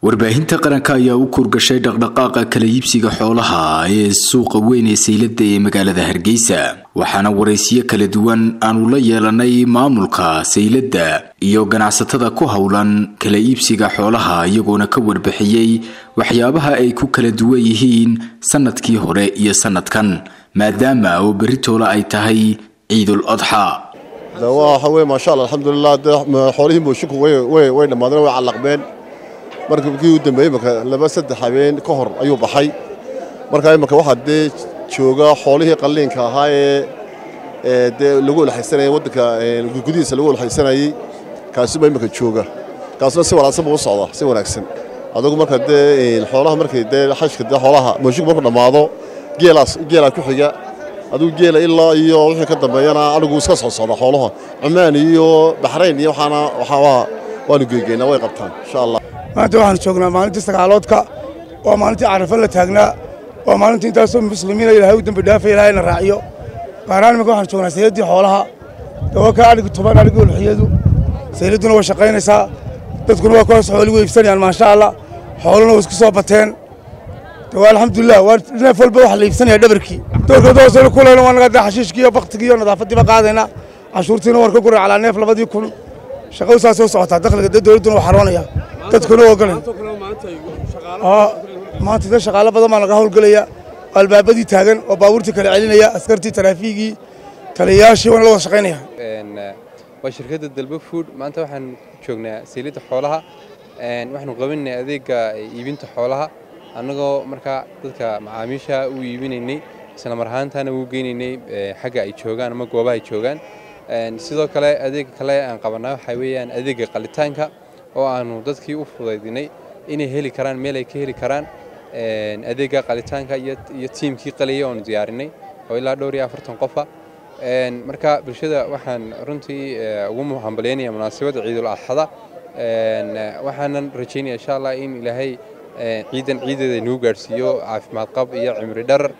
warbaahinta qaranka ayaa u kurgashay dhaqdhaqaaqa kala iibsiga xoolaha ee suuqa weyn ee saylada ee magaalada hargeysa waxaana waraysiyo kala duwan aanu la yeelanay maamulka sayladda iyo ganacsatada ku howlan kala iibsiga xoolaha iyagoona ka warbixiyey waxyaabaha ay ku kala duwan yihiin sanadkii hore iyo sanadkan maadaama oo berritoola ay tahay ciidul adxa waxa wey maasha alla alxamdulilah xoolihii moosinku way dhammaadeen way callaqmeen markii u dambeeyey imaka laba saddex habeen ka hor ayuu baxay markaa imaka waxaa dee jooga xoolihii qalliinka ahaa ee dee lagu ulxaysanayay waddanka gudihiisa lagu ulxaysanayey kaasuba imaka jooga kaasuna si wanaagsan buu u socdaa si wanaagsan adugu marka dee xoolaha markay dee xashka dee xoolaha moosinku markuu dhammaado geelaas geelaa ku xiga aduu geela ilaa iyo wixii ka dambeeyana anigu iska soo socda xoolaha cumaan iyo baxrayn iyo waxaana waxaa waanu geegeynaa way qabtaan insha allah maanta waxaanu joognaa maalintii sagaaloodka waa maalintii carafo la taagnaa waa maalintii intaasoo muslimiina ilaahay u dambi dhaafa ilaahayna raaciyo qaaraan imika waxaanu joognaa sayladdii xoolaha dawa ka adhigi toban adhigi ulxiyadu sayladduna way shaqaynaysaa dadkuna waa kuwaas xooligu iibsanayaan maasha allah xooluna way isku soo bateen dawa alxamdulilah waa neef walba waxa la iibsanaya dhabarkii doorka doosana kulayna waa naga daa xashiishkii iyo baktigii iyo nadaafaddiiba qaadayna cashuurtiina waan ka guray calaa neef labadii kun shaqadu saas soo socotaa dakhliga dee dowladduna waa xaroonaya dadkuna waa ogolay maanta dee shaqaalo badan baa laga howlgelaya albaabadii taagan oo baabuurtii kala celinaya askartii taraafiigii taliyayaashii waana la wada shaqaynaya waa shirkadda dalba food maanta waxaan joognaa sayladda xoolaha waxaanu qabinay adeega iibinta xoolaha annagoo markaa dadka macaamiisha u iibinaynay isla mar ahaantaana uu geynaynay xagga ay joogaan ama goobaha ay joogaan sidoo kale adeega kale aan qabanaa waxaa weeyaan adeega qalitaanka oo aanu dadkii u fudaydinay inay heli karaan meel ay ka heli karaan adeega qalitaanka iyo tiimkii qaliyay oonu diyaarinay oo ilaa dhowr iyo afartan qofa marka bulshada waxaan runtii ugu hambalyaynaya munaasabadda ciidul adxada waxaanan rajaynaya insha allah in ilaahay ciidan ciideeda inuu gaadhsiiyo caafimaad qab iyo cimri dharar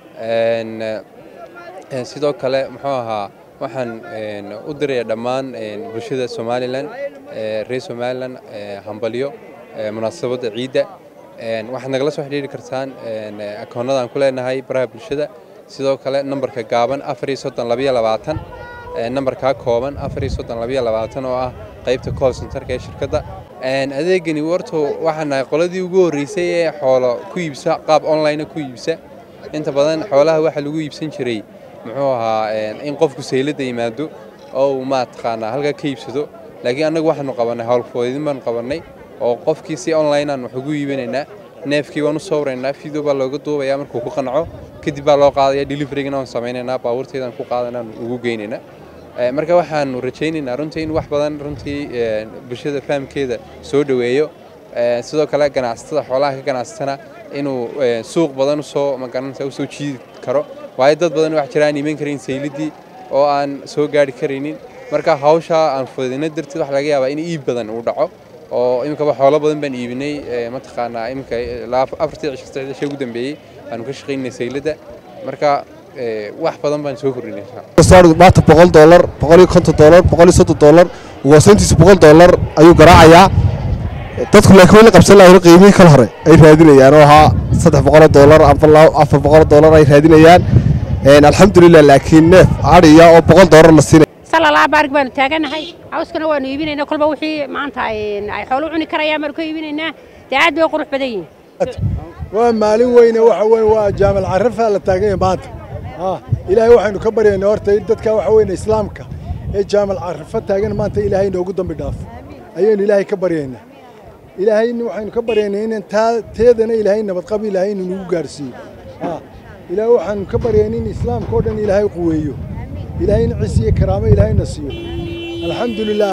sidoo kale muxuu ahaa waxaan u diraya dhammaan bulshada somalilan reer somalilan hambalyo munaasabadda ciidda waxaad nagala soo xidhiiri kartaan akoonnadaan ku leenahay baraha bulshada sidoo kale nambarka gaaban afariyo soddon labayo labaatan nambarkaa kooban afariyo soddon labayo labaatan oo ah qaybta call centerka ee shirkadda adeegani warto waxaan nahay qoladii ugu horreysay ee xoolo ku iibsa qaab online ku iibsa inta badan xoolaha waxaa lagu iibsan jiray muxuu ahaa in qofku sayladda yimaado oo uu maataqaanaa halkaa ka iibsado laakiin annagu waxaanu qabannay howlfudaydin baanu qabannay oo qofkii si online aan wax ugu iibinaynaa neefkii waan u sawraynaa video baa looga duubayaa markuu ku qanco kadib baa loo qaadaya deliverygana waan samaynaynaa baabuurteedaan ku qaadanaan ugu geynaynaa marka waxaanu rajaynaynaa runtii in wax badan runtii bulshada fahamkeeda soo dhoweeyo sidoo kale ganacsatada xoolaha ka ganacsatana inuu suuq badan usoo magaranaysa usoo jiidi karo waayo dad badan wax jira aan iiman karayn sayliddii oo aan soo gaari karaynin marka hawshaa aan fududina darteed waxa laga yaabaa in iib badan uu dhaco oo iminkaba xoolo badan baan iibinay mataqaanaa iminka afartii cisho saddexdii cisho ugu dambeeyey aanu ka shaqaynay sayladda marka wax badan baan soo kordhinay maanta boqol doolar boqol iyo konton doolar boqol iyo soddon doolar waasayntiisa boqol doolar ayuu garaacayaa dadku laakiin weli qabsan lahayn qiimihii kala hore ay raadinayaan oo ahaa saddex boqoloo doolar afar boqoloo doolar ay raadinayaan alxamdulilah laakiin neef adhiya oo boqol doolar la siinaya salalaa baarig baanu taaganahay cawskana waanu iibinaynaa kolba wixii maanta ay xoolo cuni karayaan baanu ka iibinaynaa dee aad bay qurux badan yihiin waa maalin weyne waxa weye waa jaamal carafa la taaganya maanta ilaahay waxaynu ka baryaynaa horta in dadka waxa weyne islaamka ee jaamal carafa taagan maanta ilaahay noogu dambi dhaafo ayaynu ilaahay ka baryaynaa ilaahay waxaynu ka baryaynaa inan taa teedana ilaahay nabadqab ilaahay inu nagu gaarsiiyo ilaahay waxaanu ka baryaynaa in islaamka oo dhan ilaahay quweeyo ilaahay in ciis iyo karaamo ilaahayna siiyo alxamdulilah